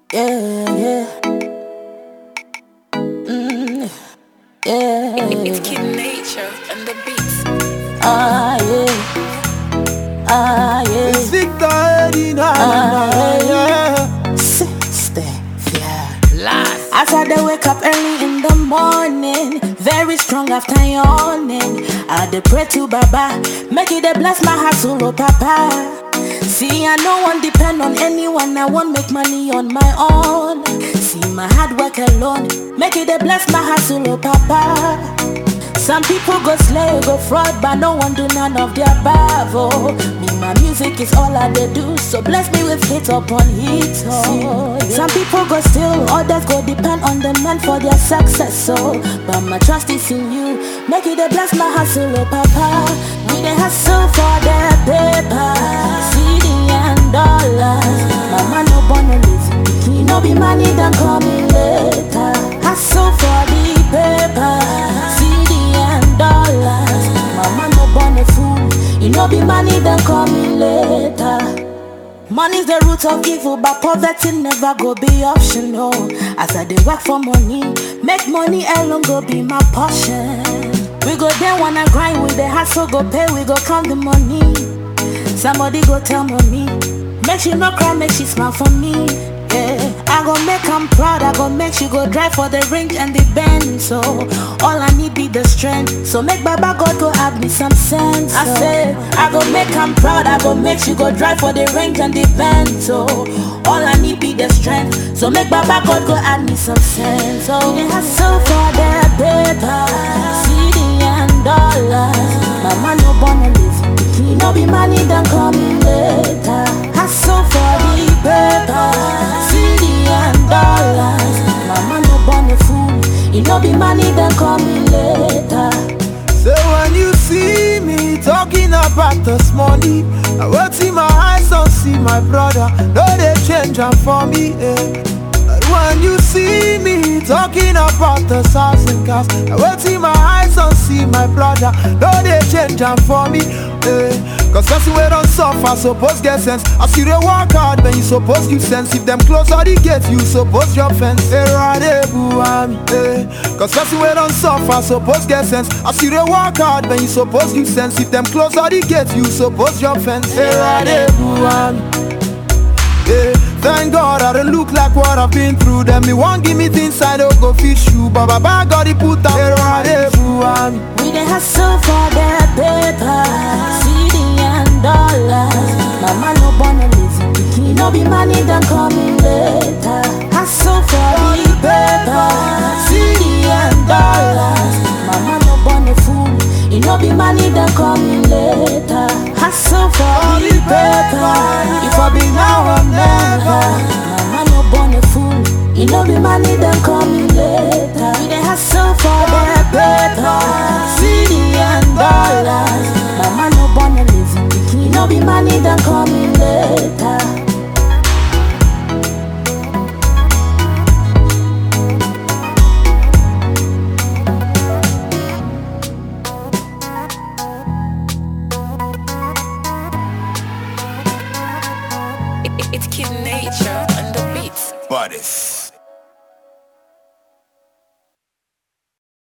Yeah, yeah. Mm, yeah. It's Kid Nature and the beats. Ah, yeah. Ah, yeah. It's Victor Eddie, na na na, yeah. Sister, yeah. Last. As I dey wake up early in the morning, very strong after yawning. I dey pray to Baba, make it dey bless my hustle, oh Papa. See, I no one depend on anyone, I won't make money on my own. See, my hard work alone, make it dey bless my hustle, oh Papa. Some people go slay, go fraud, but no one do none of the above. Oh, me, my music is all I dey do, so bless me with hit upon hit. Oh, some people go steal, others go depend on the man for their success. So, but my trust is in you. Make it a bless my hustle, oh Papa. We dey hustle for the paper, CD and dollars. Mama no born a lazy pikin, no be money then coming later. Hustle for the paper, CD and dollars. Mama no born a fool, it no be money then coming later. Money's the root of evil, but poverty never go be optional. As I dey work for money, make money alone go be my portion. We go there wanna grind with the hustle, go pay, we go count the money. Somebody go tell mommy, make she no cry, make she smile for me. Yeah, I go make am proud, I go make she go drive for the range and the bend. So all I need be the strength. So make Baba God go add me some sense. I said I go make am proud, I go make she go drive for the range and the bend. So all I need be the strength. So make Baba God go add me some sense. So we dey hustle for the paper, CD and dollars. Mama no born a lazy pikin, no be money then coming later. Hustle for the paper, CD and dollars. Mama no born a fool, it no be money then coming later. So when you see me talking about this money, I will see my eyes on see my brother. No, they change am for me. Eh. But when you see me talking about the house and cars, I will see my eyes on see my brother. No, they change am for me. Eh. Cause person we don't suffer, suppose get sense. As you dey work hard, then you suppose give sense. If them close all the gates, you suppose your fence. Eh, right, eh, boo, am, eh. Cause person we don't suffer, suppose get sense. As you dey work hard, then you suppose give sense. If them close all the gates, you suppose your fence. Eh, right, eh, boo, am, yeah, thank God I don't look like what I've been through. Them me won't give me things I don't go fish you. But Baba God he put out there right there, boo, am. We dey hustle for the paper, CD and dollars. Mama no born a lazy pikin, no be money then coming later. Hustle for the paper, CD and dollars. Mama no born a fool, it no be money then coming later. Hustle for the paper, if I be now or never. Mama no born a fool, it no be money then coming later. We dey hustle for the paper, CD and dollars. Mama no born a lazy pikin, it no be money then coming